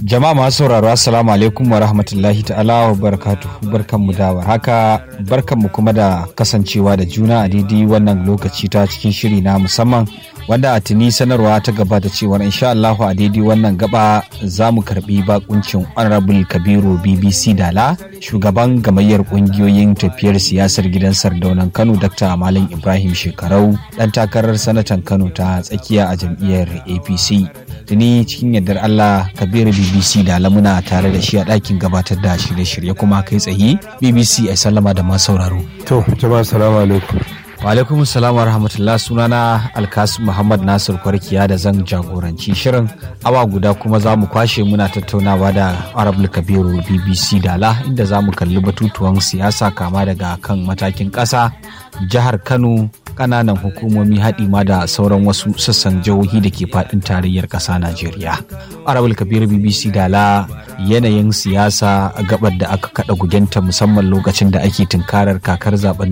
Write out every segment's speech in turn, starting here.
Jama'a masu sauraro Assalamu alaikum wa rahmatullahi ta'ala wa barakatuhu barkanmu da haka barkanmu kuma da kasancewa da juna a daidai wannan lokaci ta cikin shiri na musamman wanda a tuni sanarwa ta gabata cewar insha Allah a daidai wannan gaba za mu karbi bakuncin Honorable Kabiru BBC Dala shugaban gamayyar kungiyoyin tafiyar siyasar gidan Sardaunan Kano Dr. Malam Ibrahim Shekarau dan takarar sanatan Kano ta tsakiya a jam'iyyar APC. Tuni cikin yardar Allah Kabiru BBC Dala muna tare da shi a ɗakin gabatar da shirye-shirye kuma kai tsaye BBC a sallama da masu sauraro. To, jama'a salamu alaikum. alaikum salam wa rahmatullah sunana alkasu muhammad nasir kwarkiya da zan jagoranci shirin awa guda kuma za mu kwashe muna tattaunawa da arabul kabiru bbc dala inda za mu kalli batutuwan siyasa kama daga kan matakin ƙasa jihar kano kananan hukumomi haɗi ma da sauran wasu sassan jihohi da ke faɗin tarayyar ƙasa najeriya arabul kabiru bbc dala yanayin siyasa gabar da aka kaɗa gugenta musamman lokacin da ake tunkarar kakar zaben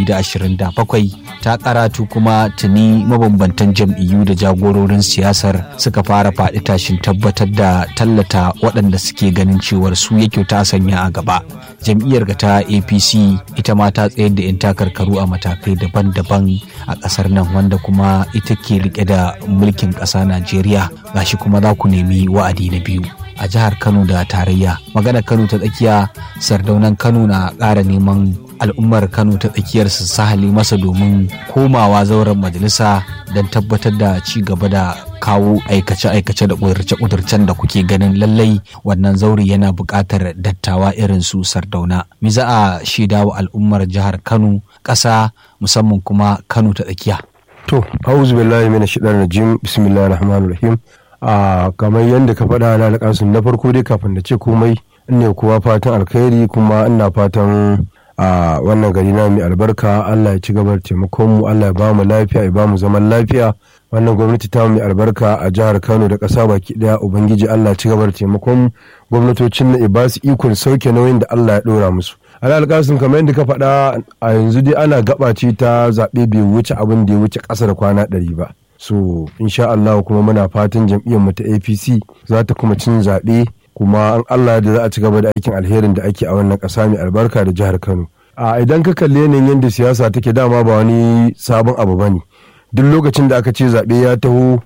2027 ta karatu kuma tuni mabambantan jam'iyyu da jagororin siyasar suka fara faɗi tashin tabbatar da tallata waɗanda suke ganin cewar su yake ta sanya a gaba jam'iyyar ga ta apc ita ma ta tsayar da 'yan takarkaru a matakai daban-daban a ƙasar nan wanda kuma ita ke rike da mulkin ƙasa najeriya gashi kuma za ku nemi wa'adi na biyu a jihar kano da tarayya magana kano ta tsakiya sardaunan kano na ƙara neman al'ummar kano ta tsakiyar su sahali masa domin komawa zauren majalisa don tabbatar da ci gaba da kawo aikace-aikace da ƙudurce-ƙudurcen da kuke ganin lallai wannan zauri yana buƙatar dattawa irin su sardauna mi za a shaida wa al'ummar jihar kano ƙasa musamman kuma kano ta tsakiya To, auzu billahi mina shiɗar rajim bismillahir rahmanir rahim a kamar yadda ka faɗa na alƙasun na farko dai kafin da ce komai ne kuwa fatan alkhairi kuma ina fatan a wannan gari na mai albarka Allah ya ci gaba da taimakon mu Allah ya ba mu lafiya ya ba mu zaman lafiya wannan gwamnati ta mai albarka a jihar Kano da ƙasa baki daya ubangiji Allah ya ci gaba da taimakon mu gwamnatocin na ba su ikon sauke nauyin da Allah ya dora musu alƙasun kamar yadda ka faɗa a yanzu dai ana gabaci ta zaɓe bai wuce abin da ya wuce ƙasa da kwana ɗari ba so insha Allah kuma muna fatan jam'iyyar mu ta APC za ta kuma cin zaɓe kuma an Allah da za a ci gaba da aikin alherin da ake a wannan ƙasa mai albarka da jihar Kano a idan ka kalli yanayin yadda siyasa take dama ba wani sabon abu bane duk lokacin da aka ce zaɓe ya taho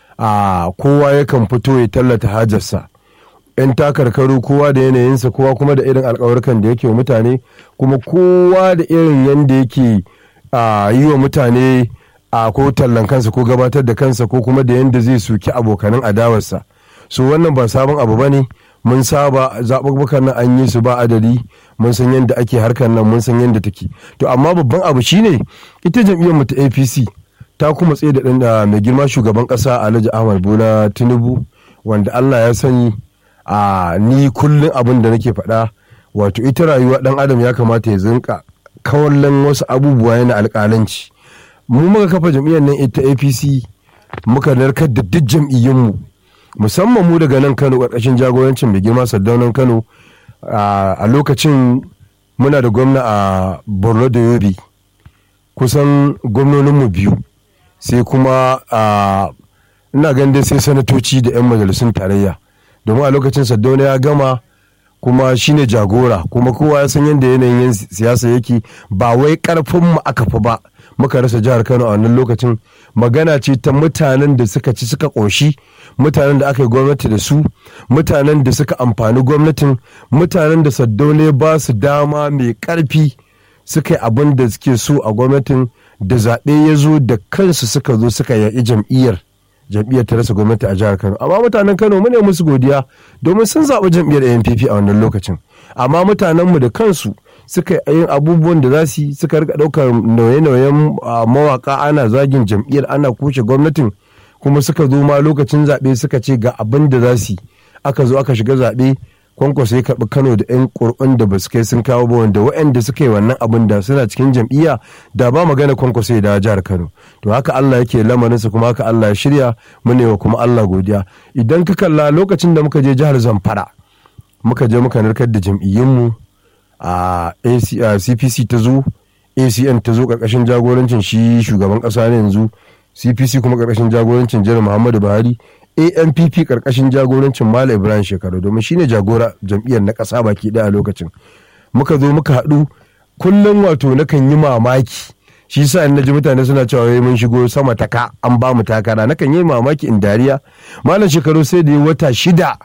a kowa yakan fito ya tallata hajarsa yan takarkaru kowa da yanayinsa kowa kuma da irin alkawarkan da yake wa mutane kuma kowa da irin yadda yake yi wa mutane a ko tallan kansa ko gabatar da kansa ko kuma da yadda zai suki abokanan adawarsa so wannan ba sabon abu bane mun saba zaɓuɓɓukan nan an yi su ba adadi mun san yadda ake harkar nan mun san yadda take to amma babban abu shine ita jam'iyyar mu ta apc ta kuma tsaye da ɗan mai girma shugaban ƙasa alhaji ahmad bola tinubu wanda allah ya sani a ni kullum abin da nake faɗa wato ita rayuwa ɗan adam ya kamata ya zinka kawallon wasu abubuwa yana alƙalanci mu muka kafa jam'iyyar nan ita apc muka narkar da duk jam'iyyunmu musamman mu daga nan kano ƙarƙashin jagorancin mai girma sardaunan kano a lokacin muna da gwamna a borno da yobe kusan gwamnoninmu biyu sai kuma ina ganin dai sai sanatoci da 'yan majalisun tarayya domin a lokacin sardauna ya gama kuma shine jagora kuma kowa ya san yadda yanayin siyasa yake ba wai karfin mu aka fi ba muka rasa jihar kano a wannan lokacin magana ce ta mutanen da suka ci suka ƙoshi mutanen da aka yi gwamnati da su mutanen da suka amfani gwamnatin mutanen da saddaune ba su dama mai ƙarfi suka yi abin da suke so a gwamnatin da zaɓe ya zo da kansu suka zo suka yaƙi jam'iyyar jam'iyyar ta rasa gwamnati a jihar kano amma mutanen kano mu ne musu godiya domin sun zaɓi jam'iyyar npp a wannan lokacin amma mutanenmu da kansu suka yi abubuwan da za su yi suka rika ɗaukar nauye-nauyen mawaka ana zagin jam'iyyar ana kushe gwamnatin kuma suka zo ma lokacin zaɓe suka ce ga abin da za su yi aka zo aka shiga zaɓe kwankwaso ya karɓi kano da 'yan ƙur'an da ba su kai sun kawo ba wanda waɗanda suka yi wannan abin da suna cikin jam'iyya da ba magana kwankwaso ya dawo jihar kano to haka allah yake lamarinsa kuma haka allah ya shirya mu ne wa kuma allah godiya idan ka kalla lokacin da muka je jihar zamfara muka je muka narkar da jam'iyyunmu a cpc ta zo acn ta zo karkashin jagorancin shi shugaban kasa ne yanzu cpc kuma karkashin jagorancin jiran muhammadu buhari ampp karkashin jagorancin malam ibrahim shekaru domin shine jagora jam'iyyar na ƙasa baki ɗaya a lokacin muka zo muka haɗu kullum wato nakan yi mamaki shi sa in naji mutane suna cewa wai mun shigo sama ta ka an ba mu takara nakan yi mamaki in dariya malam shekaru sai da ya wata shida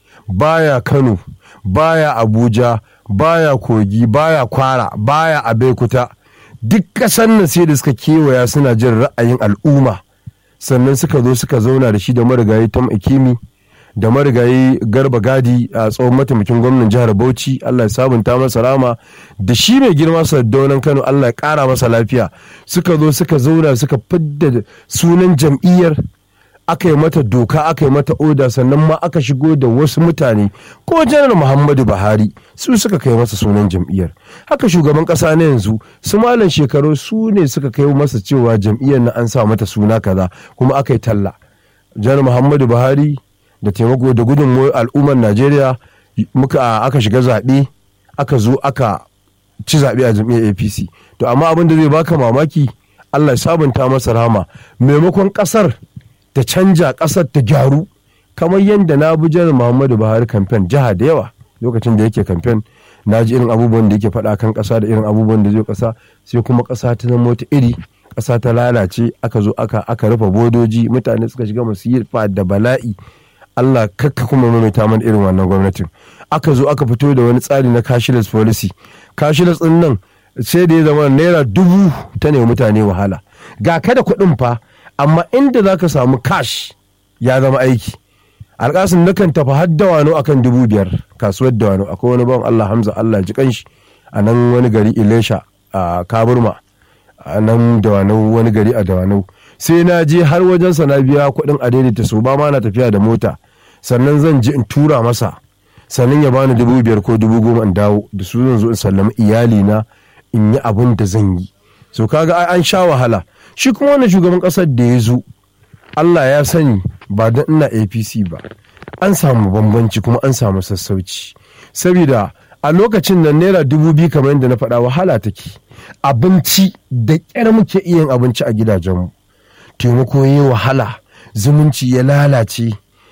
baya kano baya abuja baya kogi baya kwara baya abeokuta duk ƙasar nan sai da suka kewaya suna jin ra'ayin al'umma sannan suka zo suka zauna da shi da marigayi tam ikimi da marigayi garba gadi a tsohon mataimakin gwamnan jihar bauchi allah ya sabunta masa rama da shi mai girma sardaunan kano allah ya kara masa lafiya suka zo suka zauna suka fidda sunan jam'iyyar aka yi mata doka aka yi mata oda sannan ma aka shigo da wasu mutane ko janar muhammadu buhari su suka kai masa sunan jam'iyyar haka shugaban kasa na yanzu su malam shekaru su ne suka kai masa cewa jam'iyyar na an sa mata suna kaza kuma aka yi talla janar muhammadu buhari da taimako da gudun al'ummar najeriya muka aka shiga zaɓe aka zo aka ci zaɓe a jam'iyyar apc to amma abin da zai baka mamaki allah ya sabunta masa rama maimakon ƙasar ta canja ƙasar ta gyaru kamar yadda na bi janar muhammadu buhari kamfen jiha da yawa lokacin da yake kamfen na ji irin abubuwan da yake faɗa kan ƙasa da irin abubuwan da zai ƙasa sai kuma ƙasa ta zama wata iri ƙasa ta lalace aka zo aka aka rufe bodoji mutane suka shiga masifa da bala'i Allah kakka kuma maimaita mana irin wannan gwamnatin aka zo aka fito da wani tsari na cashless policy cashless din nan sai da ya zama naira dubu ta ne mutane wahala ga kada kuɗin fa amma inda za ka samu cash ya zama aiki alƙasin nakan tafi har dawano akan dubu biyar kasuwar dawano akwai wani bawan Allah Hamza Allah ji kanshi a nan wani gari Ilesha a Kaburma a nan dawano wani gari a dawano sai na je har wajen sa na biya kuɗin a daidaita so ba ma na tafiya da mota sannan zan je in tura masa sannan ya bani dubu biyar ko dubu goma in dawo da su zan zo in sallami iyali na in yi abin da zan yi so kaga ai an sha wahala shi kuma wannan shugaban ƙasar da ya zo Allah ya sani ba don ina APC ba an samu bambanci kuma an samu sassauci saboda a lokacin nan naira dubu biyu kamar yadda na faɗa wahala take abinci da ƙyar muke iya yin abinci a gidajenmu taimako ya wahala zumunci ya lalace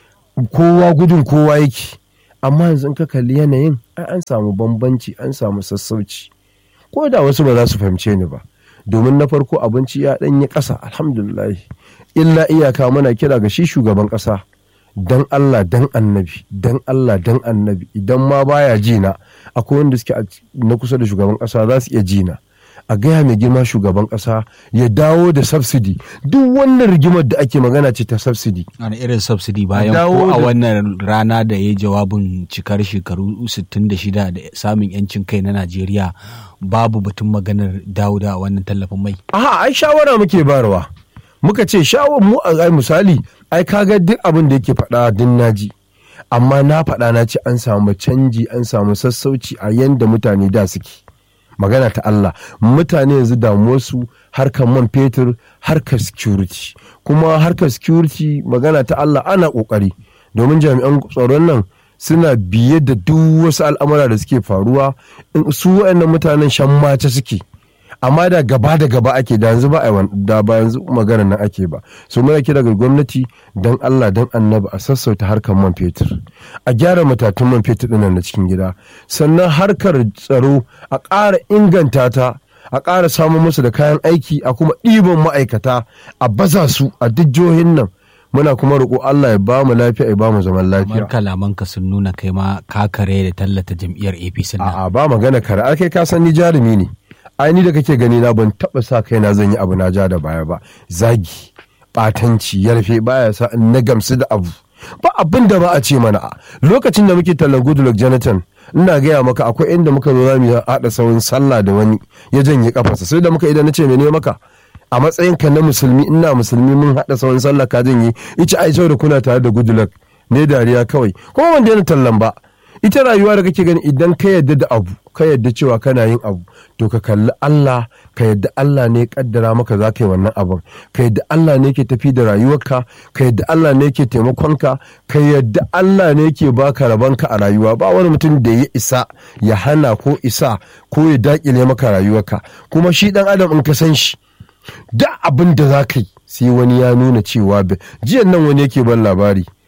kowa gudun kowa yake amma yanzu ka kalli yanayin an samu bambanci an samu sassauci ko da wasu ba za su fahimce ni ba domin na farko abinci ya ɗanyi ƙasa alhamdulillah illa iyaka muna kira ga shi shugaban ƙasa dan Allah dan annabi dan Allah dan annabi idan ma baya jina akwai wanda suke na kusa da shugaban ƙasa za su iya jina a gaya mai girma shugaban ƙasa ya dawo da subsidy duk wannan rigimar da ake magana ce ta subsidy wani irin subsidy bayan ko a wannan rana da ya jawabin cikar shekaru 66 da samun yancin kai na Najeriya babu batun maganar dawo da wannan tallafin mai aha ai shawara muke barwa muka ce shawar mu a misali ai kaga duk abin da yake faɗa din naji amma na faɗa na ce an samu canji an samu sassauci a yanda mutane da suke magana ta Allah mutane yanzu damuwarsu harkar man fetur harkar security kuma harkar security magana ta Allah ana kokari domin jami'an tsaron nan suna biye da duk wasu al'amura da suke faruwa su waɗannan mutanen shan mace suke amma da gaba da gaba ake da yanzu ba a da ba yanzu magana nan ake ba so muna kira ga gwamnati dan Allah dan annabi a sassauta harkar man fetur a gyara matatun man fetur dinnan na cikin gida sannan harkar tsaro a ƙara inganta ta a ƙara samun musu da kayan aiki a kuma ɗiban ma'aikata a baza su a duk jihohin nan muna kuma roƙo Allah ya ba mu lafiya ya ba mu zaman lafiya. Kamar kalamanka sun nuna kai ma ka kare da tallata jam'iyyar APC nan. A'a ba magana kare, ai kai ka san ni jarumi ne. ai ni da kake gani na ban taba sa kaina zan yi abu na ja da baya ba zagi batanci yarfe baya sa in na gamsu da abu ba abin da ba a ce mana lokacin da muke tallan goodluck jonathan ina gaya maka akwai inda muka zo za mu haɗa saurin sallah da wani ya janye kafarsa sai da muka idan na ce mene maka a matsayin ka na musulmi ina musulmi mun haɗa saurin sallah ka janye ita ai da kuna tare da goodluck ne dariya kawai kuma ban daina tallan ba ita rayuwa da kake gani idan ka yadda da abu ka yadda cewa kana yin abu to ka kalli Allah ka yadda Allah ne kaddara maka za ka yi wannan abin ka yadda Allah ne ke tafi da rayuwarka ka yadda Allah ne ke taimakonka ka yadda Allah ne ke baka rabanka a rayuwa ba wani mutum da ya isa ya hana ko isa ko ya dakile maka rayuwarka kuma shi dan adam in ka san shi da abin da za ka yi sai wani ya nuna cewa jiyan nan wani yake ban labari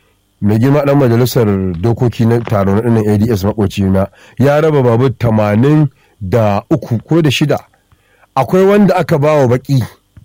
mai girma dan majalisar dokoki na taron ɗinnan ads makoci na ya raba babur tamanin da uku ko da shida akwai wanda aka ba wa baki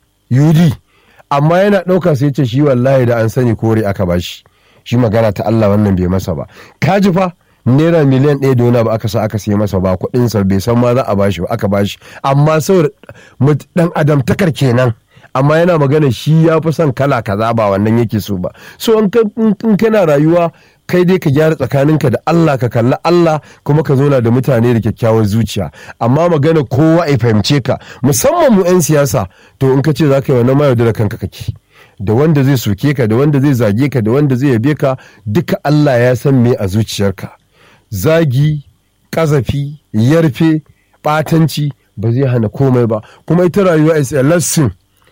yudi amma yana ɗauka sai ce shi wallahi da an sani kore aka ba shi shi magana ta Allah wannan bai masa ba kaji fa naira miliyan ɗaya da wani ba aka sa aka sai masa ba kuɗinsa bai san ma za a bashi ba aka bashi amma saboda dan adam takar kenan amma yana magana shi ya fi son kala kaza ba wannan yake so ba so in kana rayuwa kai dai ka gyara tsakaninka da Allah ka kalli Allah kuma ka zauna da mutane da kyakkyawar zuciya amma magana kowa ya fahimce ka musamman mu 'yan siyasa to in ka ce za ka yi wannan mayar da kanka kake da wanda zai soke ka da wanda zai zage ka da wanda zai yabe ka duka Allah ya san me a zuciyarka zagi kazafi yarfe batanci ba zai hana komai ba kuma ita rayuwa is a lesson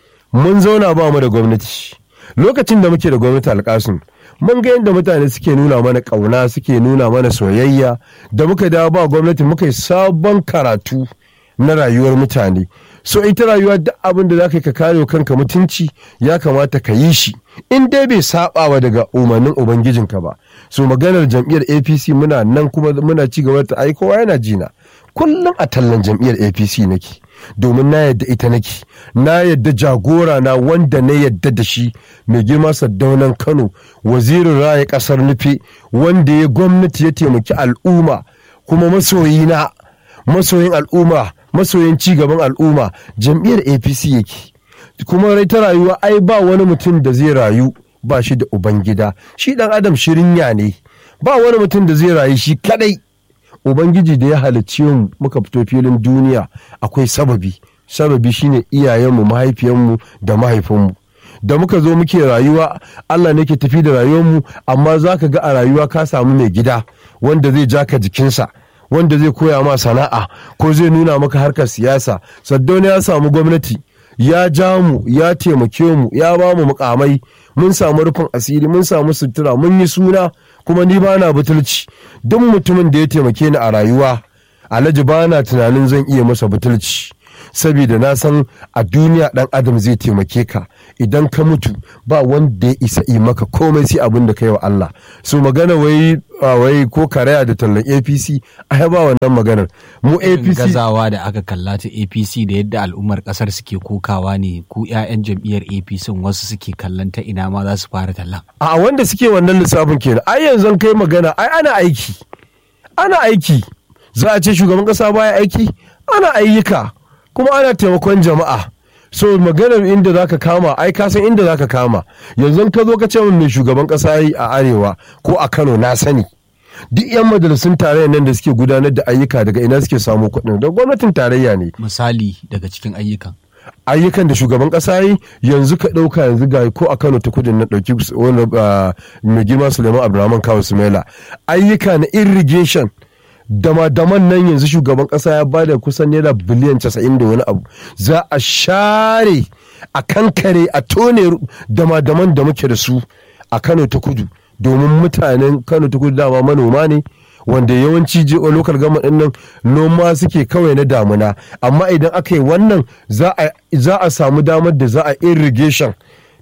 mun zauna ba mu da gwamnati lokacin da muke da gwamnati alkasun mun ga yadda mutane suke nuna mana ƙauna suke nuna mana soyayya da muka dawo ba gwamnati muka yi sabon karatu na rayuwar mutane so ita rayuwa duk abin da za ka kare kanka mutunci ya kamata ka yi shi in dai bai sabawa daga umarnin ubangijinka ba so maganar jam'iyyar apc muna nan kuma muna ci gaba ta ai kowa yana jina kullum a tallan jam'iyyar apc nake domin na yadda ita nake na yadda jagora na wanda na yadda da shi mai girma saddaunan kano wazirin raya kasar nufi wanda ya gwamnati ya taimaki al'umma kuma masoyina masoyin al'umma masoyin cigaban al'umma jam'iyyar apc yake kuma rai ta rayuwa ai ba wani mutum da zai rayu ba shi da ubangida shi dan adam shirinya ne ba wani mutum da zai rayu shi kadai ubangiji da ya halicci mu muka fito filin duniya akwai sababi sababi shine iyayenmu mahaifiyanmu da mahaifinmu da muka zo muke rayuwa allah ne ke tafi da rayuwarmu amma za ka ga a rayuwa ka samu mai gida wanda zai jaka jikinsa wanda zai koya ma sana'a ko zai nuna maka harkar siyasa saddauna ya samu gwamnati ya ja mu ya taimake mu ya ba mu mukamai mun samu rufin asiri mun samu sutura mun yi suna kuma ni ba na butulci duk mutumin da ya taimake ni a rayuwa alhaji ba na tunanin zan iya masa butulci saboda na san a duniya dan adam zai taimake ka idan ka mutu ba wanda ya isa yi maka komai sai abin da ka yi wa Allah so magana wai wai ko karaya da tallan APC ai ba wannan maganar mu APC gazawa da aka kalla ta APC da yadda al'ummar kasar suke kokawa ne ku ƴaƴan jam'iyyar APC wasu suke kallon ta ina ma za su fara tallan a wanda suke wannan lissafin kenan ai yanzu kai magana ai ana aiki ana aiki za a ce shugaban kasa baya aiki ana ayyuka kuma ana taimakon jama'a so maganar inda zaka kama ai ka san inda zaka kama yanzu ka zo ka ce min mai shugaban kasa yi a arewa ko a Kano na sani duk yan majalisun tarayyar nan da suke gudanar da ayyuka daga ina suke samu kuɗin da gwamnatin tarayya ne misali daga cikin ayyukan ayyukan da shugaban kasa yi yanzu ka ɗauka yanzu ga ko a kano ta kudin na ɗauki wani mai girma suleiman abdulrahman kawo sumaila ayyuka na irrigation dama-daman nan yanzu shugaban kasa ya bada kusan naira biliyan casa'in da wani abu za a share a kankare a tone dama-daman da muke da su a kano ta kudu domin mutanen kano ta kudu dama manoma ne wanda yawanci lokal gama din nan noma suke kawai na damuna amma idan aka yi wannan za a samu damar da za a irrigation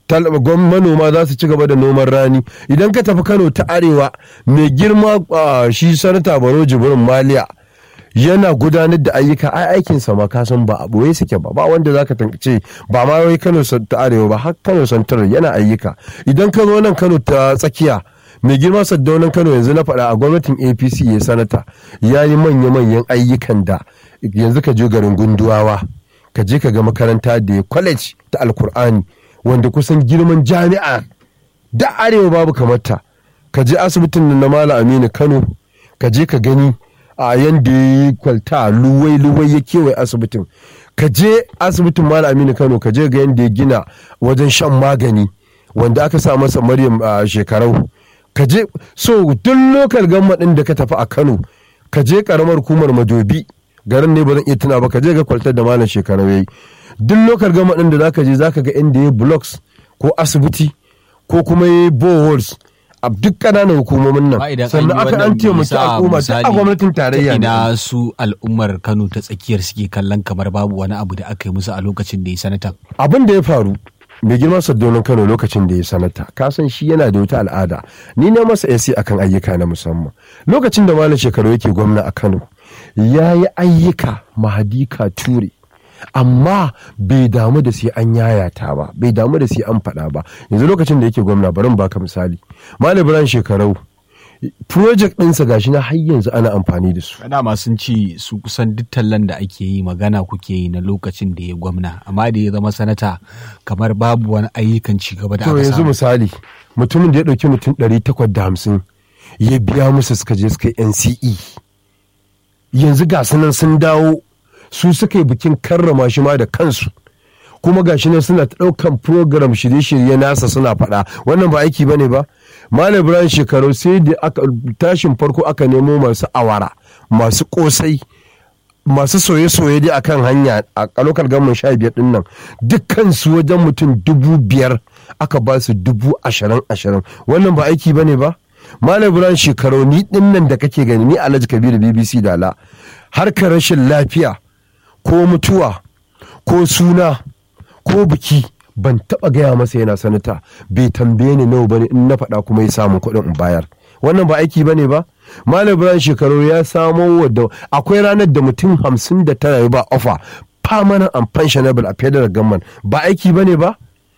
manoma za su ci gaba da noman rani idan ka tafi kano ta arewa mai girma shi sanata baro jibrin maliya yana gudanar da ayyuka ai aikin sa ma ka san ba a boye suke ba ba wanda zaka ce ba ma wai Kano ta arewa ba har Kano santar yana ayyuka idan ka zo nan Kano ta tsakiya mai girma saddaunan Kano yanzu na faɗa a gwamnatin APC ya sanata ya yi manya-manyan ayyukan da yanzu ka je garin gunduwawa ka je ka ga makaranta da ya college ta alkur'ani wanda kusan girman jami'a da arewa babu kamata ka je asibitin na mala aminu kano ka je ka gani a yanda ya yi kwalta luwai luwai ya kewaye asibitin ka je asibitin mala aminu kano ka je ga yanda ya gina wajen shan magani wanda aka sa masa maryam a shekarau ka je so duk lokal gamma din da ka tafi a kano ka je karamar hukumar madobi garin ne ba zan iya tuna ba ka je ga kwaltar da malam shekarau yayi duk lokal gama ɗin da zaka je zaka ga inda ya blocks ko asibiti ko kuma ya boreholes a duk ƙananan hukumomin nan sannan aka an taimaki al'umma duk a gwamnatin tarayya ina su al'ummar Kano ta tsakiyar suke kallon kamar babu wani abu da aka yi musu a lokacin da ya sanatan abin da ya faru mai girma saddonin kano lokacin da ya sanata kasan shi yana da wata al'ada ni na masa yasi akan ayyuka na musamman lokacin da malam shekaru yake gwamna a kano ya yi ayyuka mahadika ture amma bai damu da sai an yayata ba bai damu da sai an faɗa ba yanzu lokacin da yake gwamna bari baka misali malam ibrahim shekarau project ɗinsa gashi na har yanzu ana amfani da su dama sun ci su kusan duk tallan da ake yi magana kuke yi na lokacin da ya gwamna amma da ya zama sanata kamar babu wani ayyukan ci gaba da to aka yanzu samu misali mutumin da ya ɗauki mutum 850 ya biya musu suka je suka yi nce yanzu ga su nan sun dawo su suka yi bikin karrama shi ma da kansu kuma ga shi nan suna ta ɗaukan program shirye-shirye nasa suna faɗa wannan ba aiki bane ba malam ibrahim shekaru sai da aka tashin farko aka nemo masu awara masu kosai masu soye-soye dai akan hanya a lokal gamin sha biyar din nan dukkan su wajen mutum dubu biyar aka ba su dubu ashirin ashirin wannan ba aiki bane ba malam ibrahim shekaru ni din nan da kake gani ni alhaji kabiru bbc dala harkar rashin lafiya ko mutuwa ko suna ko biki ban taba gaya masa yana sanata bai tambaye ni nawa bane in na faɗa kuma ya samu kuɗin in bayar wannan ba aiki bane ba malam ibrahim shekaru ya samo wadda akwai ranar da mutum hamsin da tara ya ba ofa permanent and pensionable a federal government ba aiki bane ba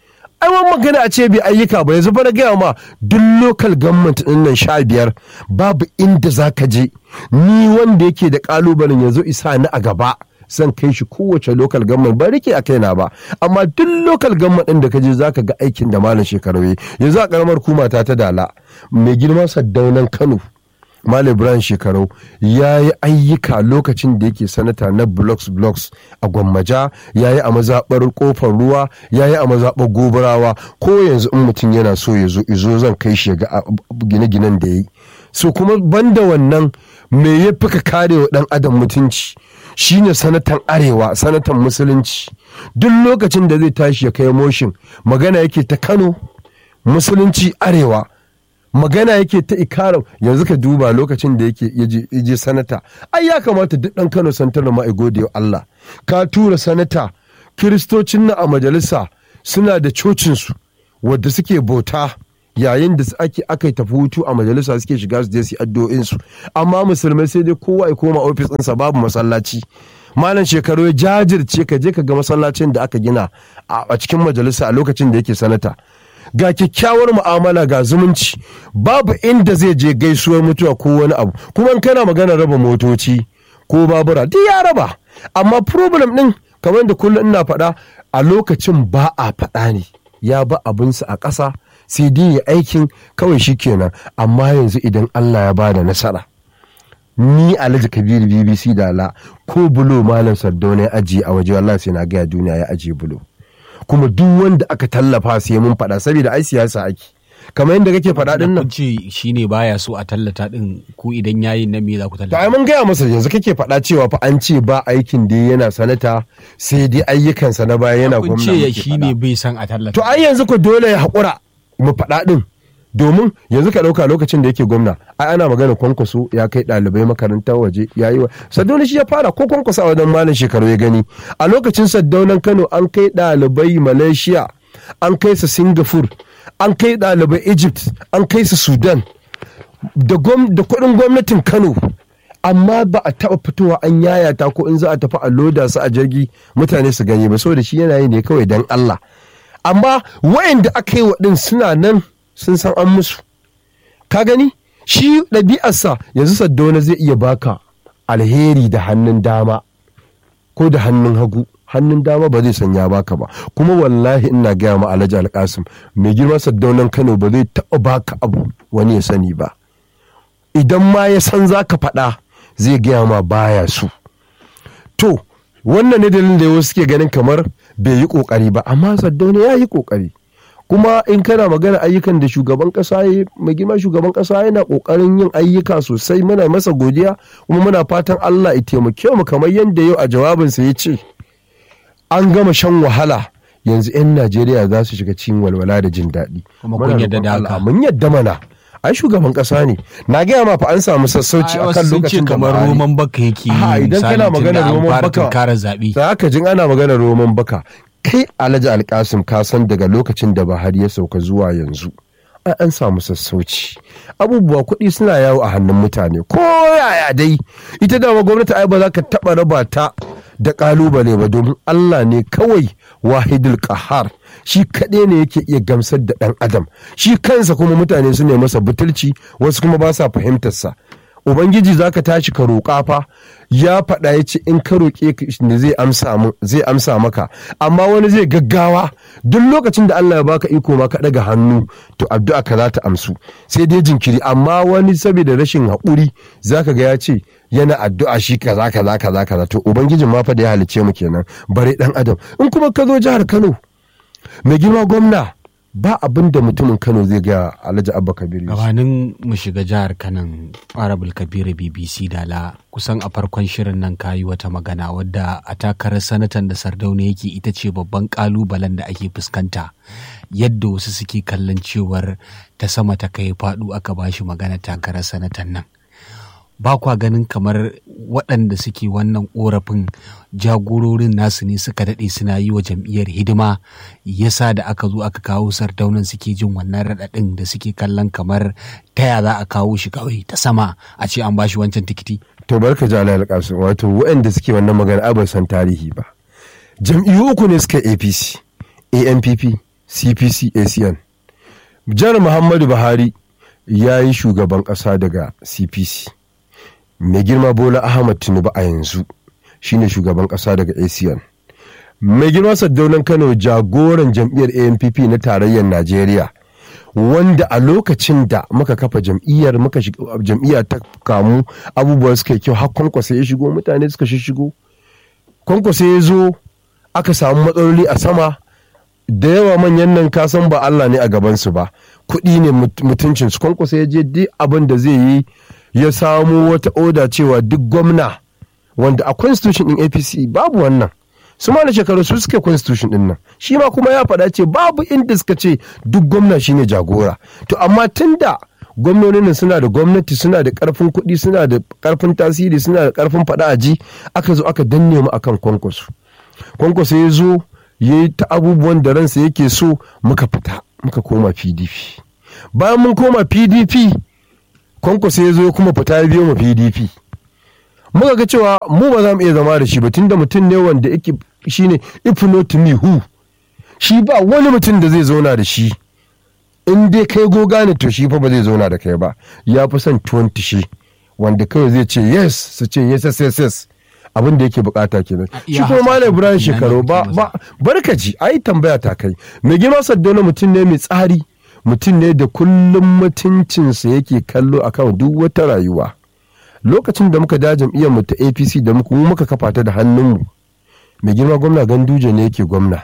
ai wani magana a ce bai ayyuka ba yanzu fara gaya ma duk local government din nan sha biyar babu inda za ka je ni wanda yake da kalubalen yanzu isa ni a gaba zan kai shi kowace local government ba rike a kaina ba amma duk local government din da ka je zaka ga aikin da malam shekaru yi yanzu a karamar kuma ta ta dala mai girman saddaunan kano Malam Ibrahim Shekarau ya yi ayyuka lokacin da yake sanata na blocks blocks a Gwammaja ya yi a mazaɓar kofar ruwa ya yi a mazaɓar gobarawa ko yanzu in mutum yana so ya zo izo zan kai shi ga gine-ginen da ya yi. So kuma banda wannan me ya fi ka kare wa ɗan adam mutunci shine sanatan arewa sanatan musulunci duk lokacin da zai tashi ya kai motion magana yake ta Kano musulunci arewa magana yake ta ikarar yanzu ka duba lokacin da yake je sanata ai ya kamata duk dan kano santar ma gode wa Allah ka tura sanata kiristocin na a majalisa suna da cocinsu wadda suke bauta yayin da ake aka yi tafi hutu a majalisa suke shiga su je su addu'o'insu amma musulmai sai dai kowa ya koma ofis ɗinsa babu masallaci malam shekaru ya jajirce ka je ka ga masallacin da aka gina a cikin majalisa a lokacin da yake sanata ga kyakkyawar mu'amala ga zumunci babu inda zai je gaisuwar mutuwa ko wani abu kuma in kana magana raba motoci ko babura duk ya raba amma problem din kamar da kullum ina faɗa a lokacin ba a faɗa ne ya ba abinsa a ƙasa sai dai ya aikin kawai shi kenan amma yanzu idan Allah ya bada nasara ni alhaji kabiru bbc da la ko bulo malam sardauna ya ajiye a waje wallahi sai na gaya duniya ya ajiye bulo kuma duk wanda aka tallafa sai mun faɗa saboda ai siyasa ake kamar yadda kake faɗa din nan ce shine baya so a tallata din ku idan yayi na me za ku to ai tallata mun gaya masa yanzu kake faɗa cewa fa an ce ba aikin da yana sanata sai dai ayyukansa na baya yana kun gwamna ce muke shine faɗa. bai san a tallata to ai yanzu ko dole ya haƙura mu faɗa din domin yanzu ka ɗauka lokacin da yake gwamna ai ana magana kwankwaso ya kai ɗalibai makarantar waje ya yi wa saddauna shi ya fara ko kwankwaso a wajen malam shekaru ya gani a lokacin saddaunan kano an kai ɗalibai malaysia an kai su singapore an kai ɗalibai egypt an kai su sudan da gwam- da kuɗin gwamnatin kano amma ba a taɓa fitowa an yayata ko in za a tafi a loda su a jirgi mutane su gani ba saboda shi yana yi ne kawai don Allah amma wayanda aka yi wa ɗin suna nan sun san an musu ka gani shi ɗabi'arsa yanzu saddauna zai iya baka alheri da hannun dama ko da hannun hagu hannun dama ba zai sanya baka ba kuma wallahi ina gaya ma alhaji alkasim mai girma saddaunan kano ba zai taɓa baka abu wani ya sani ba idan ma ya san za ka faɗa zai gaya ma baya su to wannan ne dalilin da wasu suke ganin kamar bai yi ƙoƙari ba amma saddauna ya yi ƙoƙari kuma in kana magana ayyukan da shugaban kasa ya mai girma shugaban kasa yana kokarin yin ayyuka sosai muna masa godiya kuma muna fatan Allah ya taimake mu kamar yadda yau a jawabinsa ya ce an gama shan wahala yanzu 'yan Najeriya za su shiga cikin walwala da jin daɗi. Kuma kun Muna yadda roƙon da Allah, haka. Mun yadda mana. Ai shugaban kasa ne. Na gaya ma fa an samu sassauci Ai, akan wasu sun ce lokacin da kamar Buhari- roman baka yake yi A'a, idan misali kana tunda maganar an roman fara baka tunkarar zaɓe za ka jin ana maganar roman baka kai alhaji alkasim ka san daga lokacin da buhari ya sauka zuwa yanzu ai an samu sassauci abubuwa kuɗi suna yawo a hannun mutane ko yaya dai ita dama gwamnati ai ba za ka taɓa raba ta da ƙalubale ba domin allah ne kawai wahidul kahar shi kaɗai ne yake iya gamsar da ɗan adam shi kansa kuma mutane su ne masa butulci wasu kuma ba sa fahimtarsa ubangiji za ka tashi ka roƙa fa ya faɗa ya ce in ka roƙe ne zai amsa zai amsa maka amma wani zai gaggawa duk lokacin da Allah ya baka iko ma ka ɗaga hannu to addu'a ka za ta amsu sai dai jinkiri amma wani saboda rashin haƙuri zaka ga ya ce yana addu'a shi kaza kaza kaza kaza to ubangijin ma fa da ya halicce mu kenan bare dan adam in kuma ka zo jihar Kano mai girma gwamna ba abin da mutumin kano zai ga alhaji abba kabiru gabanin mu shiga jihar kanan arabul kabiru bbc dala kusan a farkon shirin nan kayi wata magana wadda a takarar sanatan da sardauna yake ita ce babban kalubalen da ake fuskanta yadda wasu suke kallon cewar ta sama ta kai faɗu aka bashi magana takarar sanatan nan ba kwa ganin kamar waɗanda suke wannan ƙorafin jagororin nasu ne suka daɗe suna yi wa jam'iyyar hidima yasa da aka zo aka kawo sardaunan suke jin wannan raɗaɗin da suke kallon kamar taya za a kawo shi kawai ta sama a ce an bashi wancan tikiti. to barka ji ala alƙasu wato waɗanda suke wannan magana a san tarihi ba jam'iyyu uku ne suka apc ampp cpc acn jar muhammadu buhari ya yi shugaban ƙasa daga cpc mai girma bola ahmad tinubu a yanzu shine shugaban kasa daga acn mai girma saddaunan kano jagoran jam'iyyar ampp na tarayyar najeriya wanda a lokacin da muka kafa jam'iyyar muka jam'iyya ta kamu abubuwa suka yi kyau har kwankwasa ya shigo mutane suka shigo kwankwasa ya zo aka samu matsaloli a sama da yawa manyan nan kasan ba Allah ne a gabansu ba kuɗi ne mutuncinsu kwankwasa ya je duk abin da zai yi ya samo wata oda cewa duk gwamna wanda a constitution din apc babu wannan su ma da shekaru su suke constitution din nan shi ma kuma ya faɗa ce babu inda suka ce duk gwamna shine jagora to amma tunda gwamnonin nan suna da gwamnati suna da karfin kuɗi suna da karfin tasiri suna da karfin faɗa a ji aka zo aka danne mu akan kwankwaso kwankwaso ya zo ya yi ta abubuwan da ransa yake so muka fita muka koma pdp bayan mun koma pdp kwankwaso ya zo kuma fita ya biyo mu pdp muka ga cewa mu ba za mu iya zama da shi ba tunda mutum ne wanda yake shine if not me who shi ba wani mutum da zai zauna da shi in dai kai goga ne to shi fa ba zai zauna da kai ba ya fi son tuwon tishi wanda kawai zai ce yes su ce yes yes yes yes abin da yake bukata kenan shi kuma malam ibrahim shekaru ba ba barkaci ai tambaya ta kai mai girma saddauna mutum ne mai tsari mutum ne da kullum mutuncinsa yake kallo akan duk wata rayuwa lokacin da muka da jam'iyyar mu ta apc da muka mu muka kafa ta da hannunmu mai girma gwamna ganduje ne yake gwamna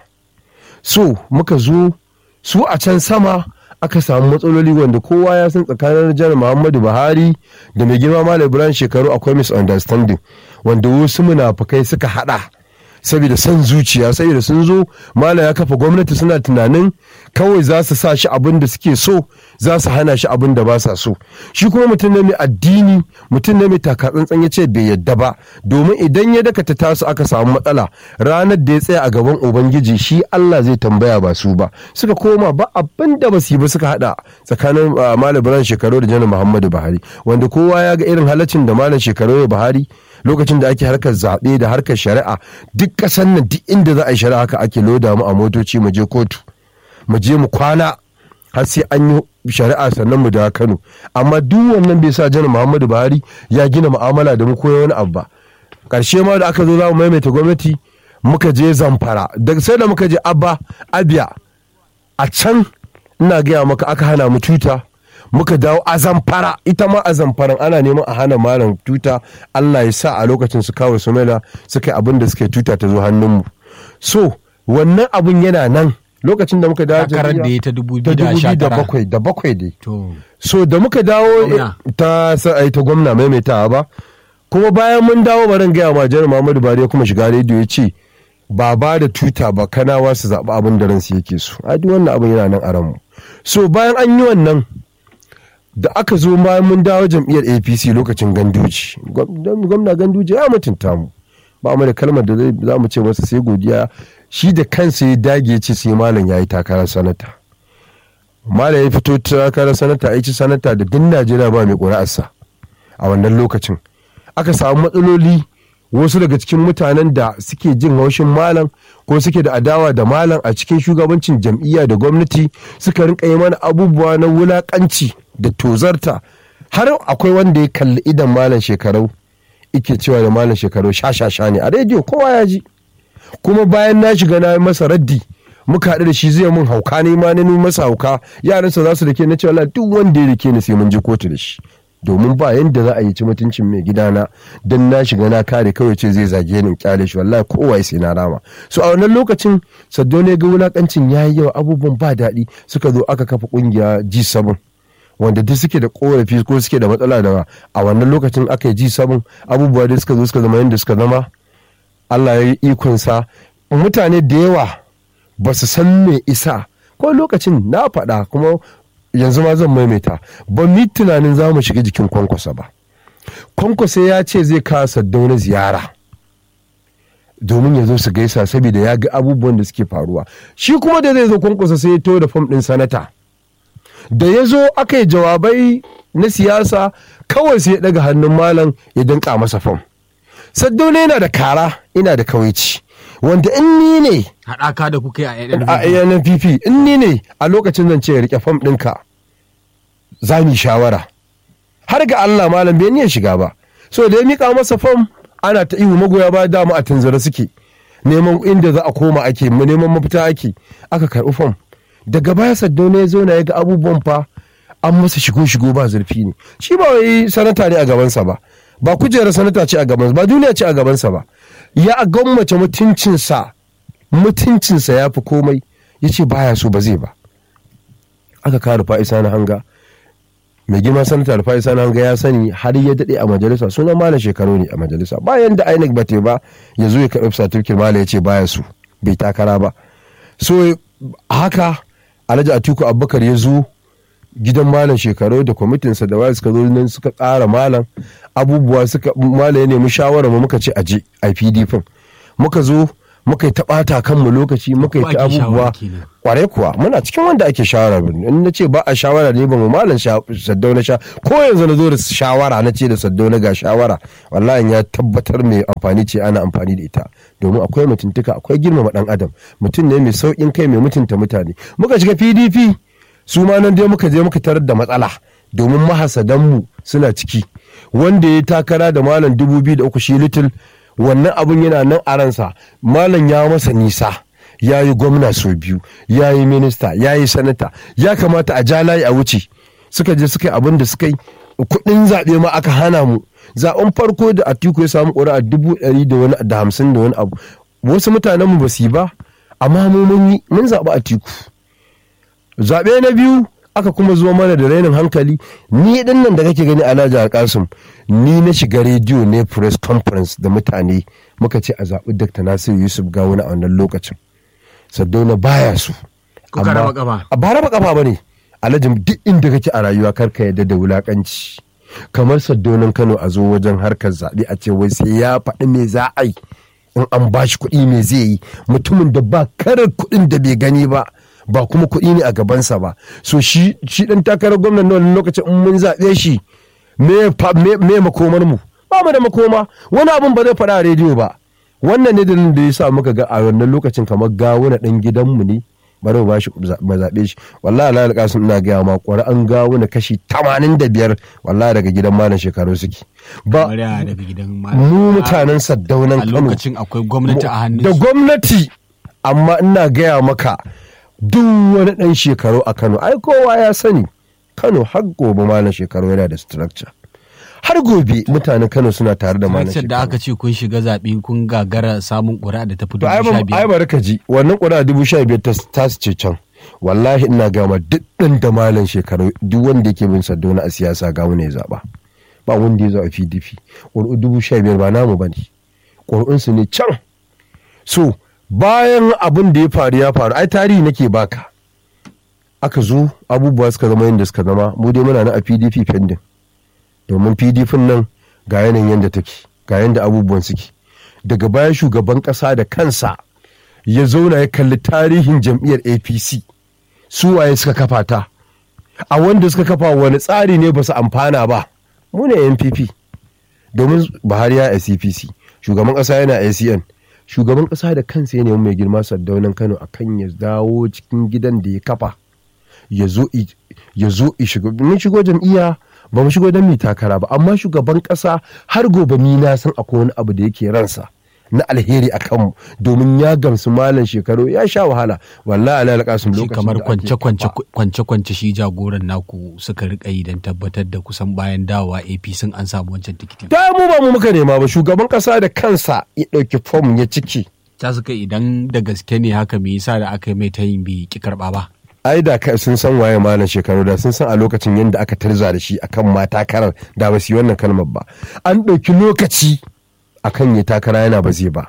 so muka zo su a can sama aka samu matsaloli wanda kowa ya san tsakanin jar muhammadu buhari da mai girma malam ibrahim shekaru akwai misunderstanding wanda wasu munafukai suka hada saboda son zuciya saboda sun zo mala ya kafa gwamnati suna tunanin kawai za su sa shi abin da suke so za su hana shi abin da ba sa so shi kuma mutum ne mai addini mutum ne mai takatsantsan ya ce bai yadda ba domin idan ya dakata tasu aka samu matsala ranar da ya tsaya a gaban ubangiji shi Allah zai tambaya ba su ba suka koma ba abin da ba su yi ba suka hada tsakanin malam Ibrahim shekaru da janar Muhammadu Buhari wanda kowa ya ga irin halaccin da malam shekaru Buhari lokacin da ake harkar zaɓe da harkar shari'a duk ƙasar nan duk inda za a yi shari'a haka ake loda mu a motoci mu je kotu mu je mu kwana har sai an yi shari'a sannan mu da Kano amma duk wannan bai sa janar Muhammadu Buhari ya gina mu'amala da mu koya wani abu ba ƙarshe ma da aka zo za mu maimaita gwamnati muka je Zamfara daga sai da muka je Abba Abia a can ina gaya maka aka hana mu tuta muka dawo a zamfara ita ma a zamfaran ana neman a hana malam tuta Allah ya sa a lokacin su kawo sumela suka yi abin da suka tuta ta zo hannunmu so wannan abun yana nan lokacin da muka dawo takarar da ya ta da bakwai da bakwai dai to so da muka dawo Gwamna. ta sa ta gwamna maimaitawa ba kuma bayan mun dawo barin gaya ma jar Muhammadu Bari ya kuma shiga rediyo ya ce ba ba da tuta ba kanawa su zaɓi abin da ransu yake so a duk wannan abin yana nan a ranmu so bayan an yi wannan da aka zo bayan mun dawo jam'iyyar apc lokacin ganduji gwamna ganduji ya mutunta mu ba mu da kalmar da zai- za mu ce masa sai godiya shi da kansa ya dage ya ce sai malam ya yi takarar sanata malam ya fito takarar sanata ya ci sanata da duk najeriya ba mai ƙuri'arsa a wannan lokacin aka samu matsaloli wasu daga cikin mutanen da suke jin haushin malam ko suke da adawa da malam a cikin shugabancin jam'iyya da gwamnati suka rinka yi mana abubuwa na wulakanci da tozarta har akwai wanda ya kalli idan malam shekarau ike cewa da malam shekaru sha-sha-sha ne a rediyo kowa ya ji kuma bayan na shiga na masa raddi muka haɗu da shi zai mun hauka ne ma na masa hauka yaransa za su da ke na cewa duk wanda ya rike ni sai mun je kotu da shi domin ba yadda za a yi ci mutuncin mai gidana don na shiga na kare kawai ce zai zage ni kyale shi wallahi kowa sai na rama so a wannan lokacin saddo ne ga wulakancin yayi yawa abubuwan ba daɗi suka zo aka kafa kungiya G7 wanda duk suke da korafi ko suke da matsala da a wannan lokacin aka yi G7 abubuwa da suka zo suka zama yadda suka zama Allah ya yi ikonsa mutane da yawa ba su san me isa ko lokacin na faɗa kuma yanzu ma zan maimaita ba mu tunanin za mu shiga jikin kwankwasa ba kwankwasa ya ce zai kawo saddauna ziyara domin ya zo su gaisa saboda ya ga abubuwan da suke faruwa shi kuma da zai zo kwankwasa sai ya to da fam ɗin sanata da ya zo aka yi jawabai na siyasa kawai sai ya ɗaga hannun malam ya danka masa fam saddauna yana da kara ina da kawaici wanda in ni ne haɗaka da kuka yi a a NNPP in ni ne a lokacin zan ce ya rike fam ɗinka za mu shawara har ga Allah malam bai niyyar shiga ba so da ya mika masa fam ana ta ihu magoya ba dama a tunzura suke neman inda za a koma ake neman mafita ake aka karɓi fam daga baya saddauna ya zo na ya ga abubuwan fa an masa shigo shigo ba zurfi ne shi ba wai sanata ne a gabansa ba ba kujerar sanata ce a gabansa ba duniya ce a gabansa ba ya gwammace mutuncinsa mutuncinsa ya fi komai ya ce baya so ba zai ba aka kare fa'isa na hanga mai girma sanata da fa'isa na hanga ya sani har ya daɗe a majalisa sunan malam shekaru ne a majalisa bayan da inec ba te ba ya zo ya karɓi satifkin malam ya ce baya so bai takara ba so haka alhaji atiku abubakar ya zo gidan malam shekaru da kwamitinsa da waya suka zo nan suka tsara malam abubuwa suka malam ya nemi shawara mu muka ce aje a pdp muka zo muka yi taɓata kanmu lokaci muka yi ta abubuwa kwarai kuwa muna cikin wanda ake shawara in na ce ba a shawara ne ba mu malam saddau na sha ko yanzu na zo da shawara na ce da saddau na ga shawara wallahi ya tabbatar mai amfani ce ana amfani da ita domin akwai mutuntuka akwai girmama dan adam mutum ne mai sauƙin kai mai mutunta mutane muka shiga pdp su ma nan dai muka je muka tarar da matsala domin mahasadanmu suna ciki wanda ya takara da malam dubu biyu da uku shi little wannan abun yana nan a ransa malam ya masa nisa ya yi gwamna sau biyu ya yi minista ya yi sanata ya kamata a ja layi a wuce suka je suka yi abin da suka yi kuɗin zaɓe ma aka hana mu zaɓen farko da atiku ya samu ƙuri'a dubu ɗari da wani da hamsin da wani abu wasu mutanen mu ba su yi ba amma mu mun yi mun zaɓi atiku zaɓe na biyu aka kuma zo mana da rainin hankali ni din nan da kake gani alhaji alkasim ni na shiga rediyo ne press conference da mutane muka ce a zaɓi dr nasiru yusuf gawuna a wannan lokacin saddauna baya su Kuka raba kafa. ba raba kafa ba ne alhaji duk inda kake a rayuwa karka yadda da wulakanci kamar saddaunan kano a zo wajen harkar zaɓe a ce wai sai ya faɗi me za a yi in an ba shi kuɗi me zai yi mutumin da ba karar kuɗin da bai gani ba ba kuma kuɗi ne a gabansa ba so shi shi ɗan takarar gwamnan na wani lokacin in mun zaɓe shi me fa- me me makomar mu ba mu da makoma wani abun ba zai faɗa a rediyo ba wannan ne dalilin da ya sa muka ga a wannan lokacin kamar gawuna ɗan gidanmu ne bari mu bashi mu zaɓe shi wallahi Allah alƙasim ina gaya ma an gawuna kashi 85 wallahi daga gidan malam shekaru suke ba Mariya daga gidan malam. mu mutanen saddaunan a Kano lokacin akwai gwamnati a hannun da su. gwamnati amma ina gaya maka duk wani ɗan shekaru a Kano ai kowa ya sani Kano har gobe malam shekaru yana da structure har gobe mutanen Kano suna tare da malam Lokacin da shekaru aka ce kun shiga zaɓe kun gagara samun ƙuri'a da ta fi to ai dubu sha ba ai biyar. bari ka ji wannan ƙuri'a dubu sha biyar ta ta su ce can wallahi ina gama duk ɗan da malam shekaru duk wanda yake bin Sardauna a siyasa ga wani ya zaɓa ba wanda ya zaɓa PDP ƙuri'u dubu sha biyar ba namu ba ne ƙuri'unsu ne can so bayan abin da ya faru ya faru ai tarihi nake baka aka zo abubuwa suka zama yadda suka zama mu dai muna na a pdp pending domin pdp nan ga yanayin yadda take ga yadda abubuwan suke daga baya shugaban kasa da kansa ya zauna ya kalli tarihin jam'iyyar apc su waye suka kafa ta a wanda suka kafa wani tsari ne ba su amfana ba mu ne npp domin buhari ya cpc shugaban ƙasa yana acn shugaban ƙasa da kansa ne mai girma sardaunan kano akan ya dawo cikin gidan da ya kafa ya zo shigo mun shigo jam'iyya ba mu shigo don mu takara ba amma shugaban ƙasa har gobe ni na san akwai wani abu da yake ransa na alheri a kanmu domin ya gamsu malam shekaru ya sha wahala wallahi ala alƙasun shi lokacin kamar da ake kwance kafa. kwance kwance shi jagoran naku suka rika yi don tabbatar da kusan bayan dawowa AP sun an samu wancan tikitin ta mu ba mu muka nema ba shugaban ƙasa da kansa ya ɗauki fom ya ciki ta suka idan da gaske ne haka me yasa da aka yi mai tayin bai ki karba ba ai da kai sun san waye malam shekaru da sun san a lokacin yadda aka tarza da shi akan ma takarar da ba su yi wannan kalmar ba an ɗauki lokaci akan ya takara yana ba zai ba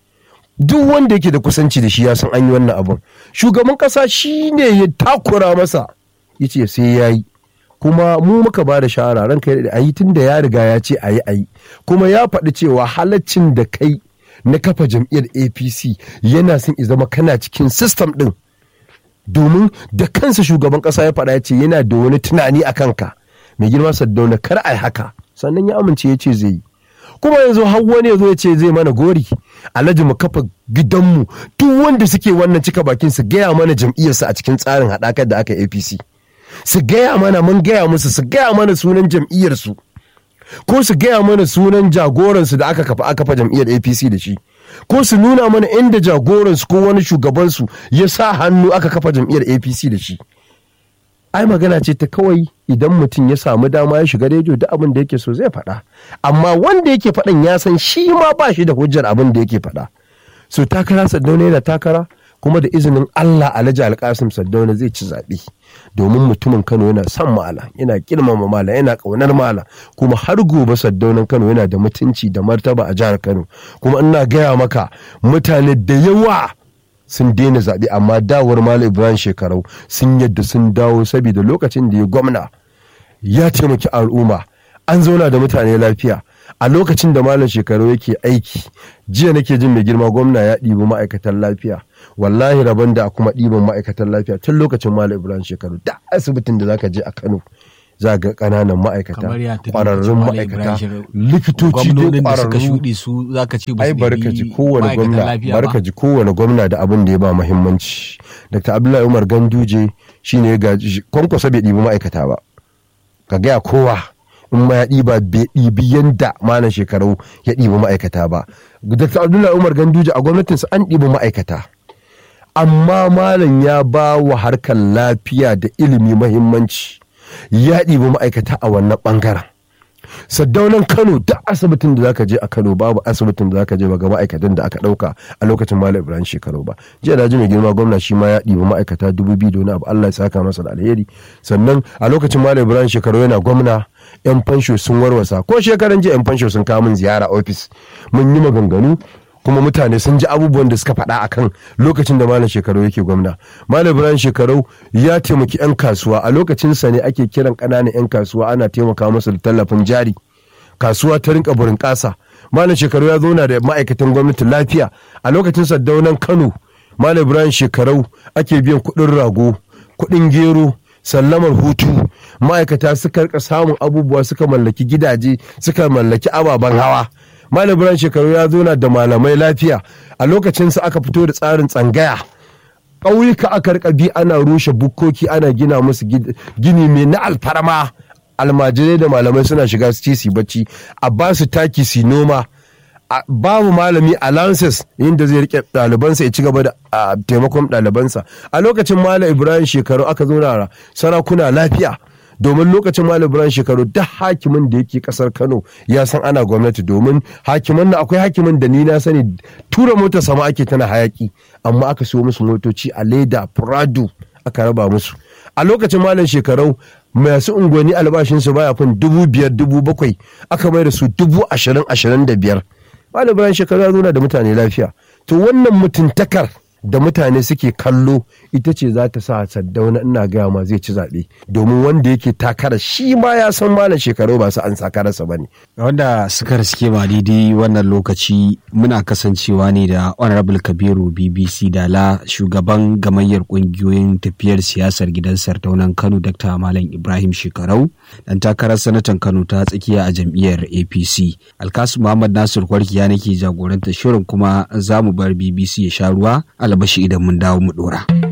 duk wanda yake da kusanci da shi ya san an yi wannan abun shugaban ƙasa shi ne ya takura masa ya ce sai ya yi kuma mu muka ba da shawara ranka ya a yi tun da ya riga ya ce a yi a yi kuma ya faɗi cewa halaccin da kai na kafa jam'iyyar apc yana son i zama kana cikin sistem ɗin domin da kansa shugaban kasa ya faɗa ya ce yana da wani tunani a kanka mai girma saddauna kar a yi haka sannan ya amince ya ce zai yi kuma yanzu har wani ya zo ya ce zai mana gori alhaji mu kafa gidanmu duk wanda suke wannan cika bakin su gaya mana jam'iyyarsa a cikin tsarin haɗakar da aka yi apc su gaya mana mun gaya musu su gaya mana sunan jam'iyyarsu ko su gaya mana sunan jagoransu da aka kafa aka kafa jam'iyyar apc da shi ko su nuna mana inda jagoransu ko wani shugabansu ya sa hannu aka kafa jam'iyyar apc da shi ai magana ce ta kawai idan mutum ya samu dama ya shiga rediyo duk abin da yake so zai faɗa amma wanda yake faɗan ya san shi ma ba shi da hujjar abin da yake faɗa so takara saddauna yana takara kuma da izinin allah alhaji alkasim saddauna zai ci zaɓe domin mutumin kano yana son mala yana girmama mala yana ƙaunar mala kuma har gobe saddaunan kano yana da mutunci da martaba a jihar kano kuma ina gaya maka mutane da yawa sun daina zaɓe amma dawar malam ibrahim shekarau sun yadda sun dawo saboda lokacin da ya gwamna ya taimaki al'umma an zauna da mutane lafiya a lokacin da malam shekaru yake aiki jiya nake jin mai girma gwamna ya ɗibi ma'aikatan lafiya wallahi rabon da a kuma ɗiban ma'aikatan lafiya tun lokacin malam ibrahim shekaru da asibitin da zaka je a kano za ga ƙananan ma'aikata kamar ya tafi ƙwararrun Malam ma'aikata Ibrahim Shehu. likitoci dai gwamnonin da suka ƙwararru shuɗe su zaka ce ba ai su barka ɗibi ji kowane ma'aikatan gwamna lafiya ba? barka ji kowane gwamna da abin da ya ba muhimmanci dr abdullahi umar ganduje shine ya gaji kwankwasa bai ɗibi ma'aikata ba ka gaya kowa in ma ya ɗiba bai ɗibi yanda malam shekaru ya ɗibi ma'aikata ba dr abdullahi umar ganduje a gwamnatinsa an ɗibi ma'aikata amma malam ya ba wa harkar lafiya da ilimi muhimmanci ya ɗibi ma'aikata a wannan ɓangaren saddaunan kano duk asibitin da zaka je a kano babu asibitin da zaka je ba ga ma'aikatan da aka dauka a lokacin malam ibrahim shekaru ba jiya da ji mai girma gwamna shi ma ya ɗibi ma'aikata dubu biyu da wani abu allah ya saka masa da alheri sannan a lokacin malam ibrahim shekaru yana gwamna yan fansho sun warwasa ko shekaran jiya yan fansho sun kawo min ziyara ofis mun yi maganganu kuma mutane sun ji abubuwan da suka faɗa akan lokacin da malam shekaru yake gwamna malam ibrahim shekaru ya taimaki 'yan kasuwa a lokacinsa ne ake kiran ƙananan 'yan kasuwa ana taimaka musu da tallafin jari kasuwa ta rinka burin ƙasa malam shekaru ya zauna da ma'aikatan gwamnati lafiya a lokacin saddaunan kano malam ibrahim shekaru ake biyan kuɗin rago kuɗin gero sallamar hutu ma'aikata suka rika samun abubuwa suka mallaki gidaje suka mallaki ababen hawa malam ibrahim shekaru ya zauna da malamai lafiya a lokacinsa aka fito da tsarin tsangaya ƙauyuka aka rika bi ana rushe bukkoki ana gina musu gini mai na alfarma almajirai da malamai suna shiga su ci su bacci a ba su taki su noma babu malami allowances inda zai rike ɗalibansa ya ci gaba da taimakon ɗalibansa a lokacin malam ibrahim shekaru aka zauna sarakuna lafiya domin lokacin malam ibrahim shekaru duk hakimin da yake kasar kano ya san ana gwamnati domin hakiman na akwai hakimin da ni na sani tura motar sama ake tana hayaki amma aka siyo musu motoci a leda prado aka raba musu a lokacin malam shekarau masu unguwanni albashinsu baya fin dubu biyar dubu bakwai aka mai da su dubu ashirin ashirin da biyar malam ibrahim shekaru ya zauna da mutane lafiya to wannan mutuntakar da mutane suke kallo ita ce za ta sa saddauna ina gaya ma zai ci zaɓe domin wanda yake takara shi ma ya san malam shekaru ba su an sakararsa ba ne. wanda suka riske ba daidai wannan lokaci muna kasancewa ne da honorable kabiru bbc dala shugaban gamayyar kungiyoyin tafiyar siyasar gidan sardaunan kano dr malam ibrahim shekarau dan takarar sanatan kano ta tsakiya a jam'iyyar apc alkasu muhammad nasir kwarkiya nake jagoranta shirin kuma za mu bar bbc ya sha ruwa albashi idan mun dawo mu dora.